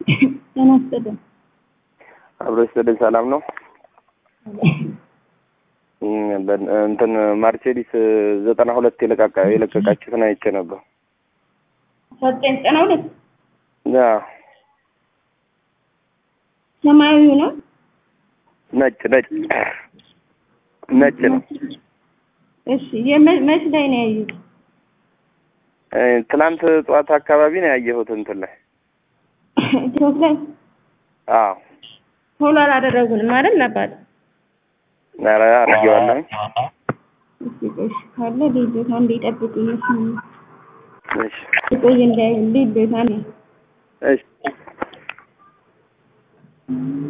ጤና ይስጥልኝ። አብሮ ይስጥልኝ። ሰላም ነው። እንትን ማርሴዲስ ዘጠና ሁለት የለቃቃ የለቀቃችሁትን አይቼ ነበር። ዘጠኝ ዘጠና ሁለት አዎ፣ ሰማያዊ ነው። ነጭ ነጭ ነጭ ነው። እሺ የመ- መች ላይ ነው ያዩት? እ፣ ትናንት ጠዋት አካባቢ ነው ያየሁት እንትን ላይ። ቲክቶክ ላይ አዎ፣ ፎሎ አላደረጉንም አይደል? አባት ኧረ አድርጌዋለሁ። እስኪ ቆይ እሺ፣ ካለ ልቤታ እንዲጠብቁኝ እሱ እሺ፣ ቆይ እንዳይ ልቤታ ነው እሺ።